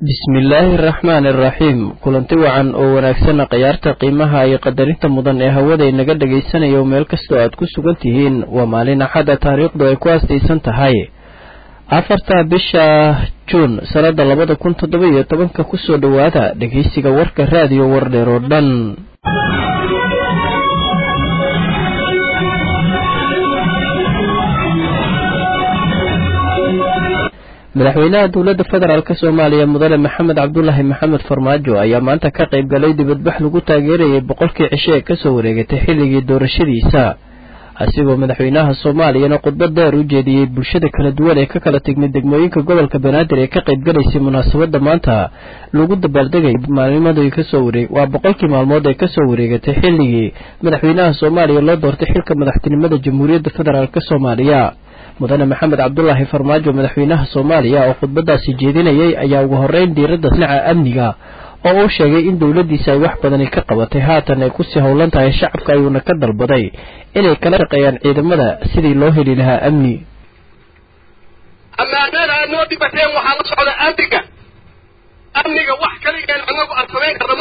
bismillaahi araxmaani araxiim kulanti wacan oo wanaagsanna khayaarta qiimaha iyo qadarinta mudan ee hawada inaga dhagaysanayo meel kastoo aad ku sugan tihiin waa maalin axadda taariikhdu ay ku aastaysan tahay afarta bisha juun sannada labada kun toddoba iyo tobanka kusoo dhowaada dhegeysiga warka raadiyo wardheer oo dhan madaxweynaha dowladda federaalk soomaaliya mudane maxamed cabdulaahi maxamed farmaajo ayaa maanta ka qayb galay dibadbax lagu taageerayay boqolkii cisho ee kasoo wareegatay xilligii doorashadiisa asigoo madaxweynaha soomaaliyana khudbad dheer u jeediyey bulshada kala duwan ee ka kala tegmay degmooyinka gobolka banaadir ee ka qayb galaysay munaasabadda maanta lagu dabaaldegay maalnimadii kasoo wareeg waa boqolkii maalmood ee kasoo wareegatay xilligii madaxweynaha soomaaliya loo doortay xilka madaxtinimada jamhuuriyadda federaalk soomaaliya mudane maxamed cabdulaahi farmaajo madaxweynaha soomaaliya oo khudbadaasi jeedinayay ayaa ugu horeyn diiradda dhinaca amniga oo uu sheegay in dowladdiisa ay wax badani ka qabatay haatan ay kusii howlan tahay shacabka ayuuna ka dalbaday inay kala shaqeeyaan ciidamada sidii loo heli lahaa amni ammaanada aad noo dhibateen waxaa la socda amniga amniga wax kaligeen anagu aan samayn karna